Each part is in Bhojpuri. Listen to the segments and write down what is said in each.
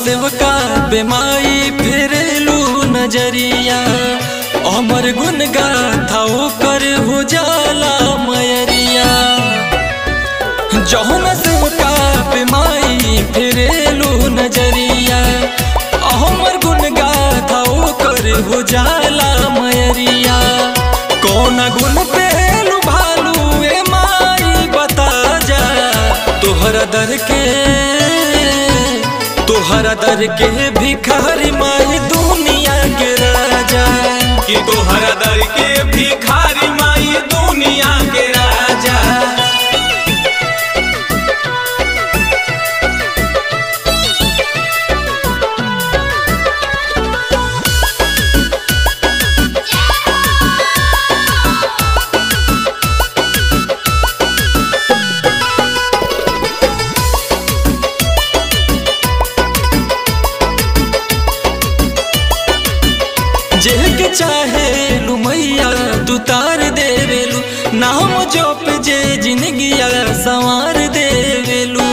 सेवका बेमाई फेरेलू नजरिया अमर गुन गाथा ओकर हो जाला मयरिया जौन सेवका बेमाई फेरेलू नजरिया अमर गुन गाथा ओकर हो जाला मयरिया कौन गुण पेलू भालू ए माई बता जा तोहरा दर के तोहरा दर के भिखारी माई दुनिया के राजा कि तोहरा दर के भिखारी माई दुनिया के राजा जेके चाहे लू मैया तू तार देवेलू नाम जोप जे जिंदगिया संवार देवेलू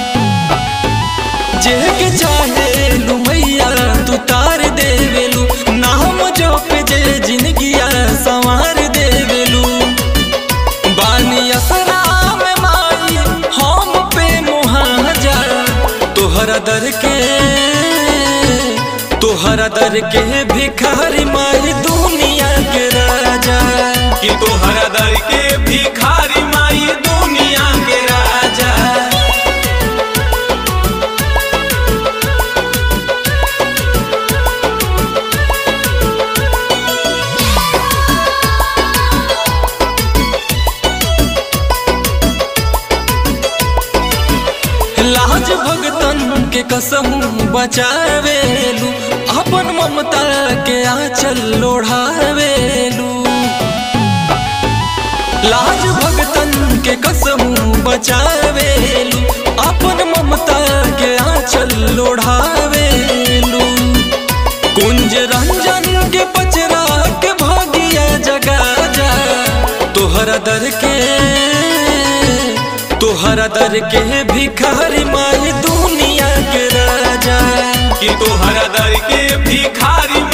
जेके चाहे लू मैया तू तार देवेलू नाम जोप जे जिंदगिया संवार देवेलू बानी असरा में माई हम पे मुहाजा तोहरा दर के तोहरा दर के भिखारी माई दुनिया के राजा कि तोहरा दर के भिखारी माई दुनिया के राजा लाज भगतन के कसहू बचावेलू अपन ममता के आंचल लोढ़ावेलू लाज भगतन के कसहू बचावेलू अपन ममता के आंचल लोढ़ावेलू कुंज रंजन के पचरा के भागिया जगा जा तोहरा दर के तोहरा दर के भिखारी माई दुनिया के राजा कि तोहरा दर के भिखारी